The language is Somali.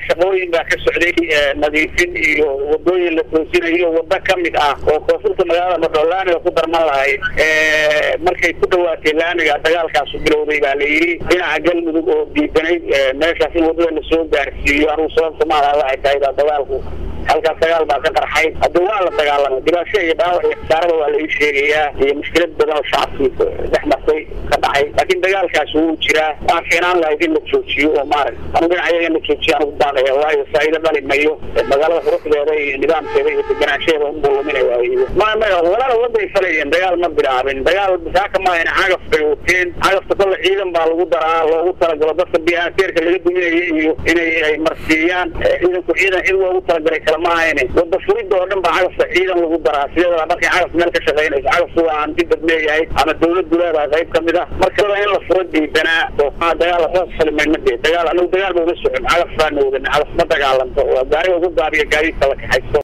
shaqooyin baa ka socday nadiifin iyo wadooyin la toosinayo wado ka mid ah oo koonfurta magaalada madho laamiga ku darman lahayd markay ku dhawaatay laamiga dagaalkaasu bilowday baa la yidhi dhinaca galmudug oo diidanayd meeshaas in wadada lasoo gaarsiiyo anugu sababta maala waxay tahay baa dagaalku halkaas dagaal baa ka qarxay hadda waa la dagaalamay dhibaasho iyo dhaawac iyo khasaarada waa la ii sheegayaa iyo mushkilad badan oo shacabkii dhex martay ka dhacay laakiin dagaalkaas wuu jiraa waan fiinaan lahayd in la joojiyo oo maarag anu dhinacayaga in la joojiyo anugu baaqaya waayo faa'iido dhali mayo magaalada quruxdeeda iyo nidaamkeeda iyo deganaanshaheeda unbuu luminaya maya maya walala waday falayeen dagaal ma bilaabin dagaal saaka maahan cagaf bay wateen cagafta kolle ciidan baa lagu daraa loogu talagalo dadka biateerka laga duminaya iyo inay ay marsiiyaan ciidanku ciidan cid loogu talagalay maahan wada furida oo dhan baa cagafta ciidan lagu daraa sideeda markay cagaf meel ka shaqaynayso cagaftu waa hanti dad leeyahay ama dawladdu leedahay qayb kamid ah marka in la furo diidanaa oo dagaal waxba salimayn ma dee dagaal anagu dagaal ba uma socon cagaf baana wadan cagaf ma dagaalanto waa gaariga ugu gaabiya gaadiidka la kaxaysto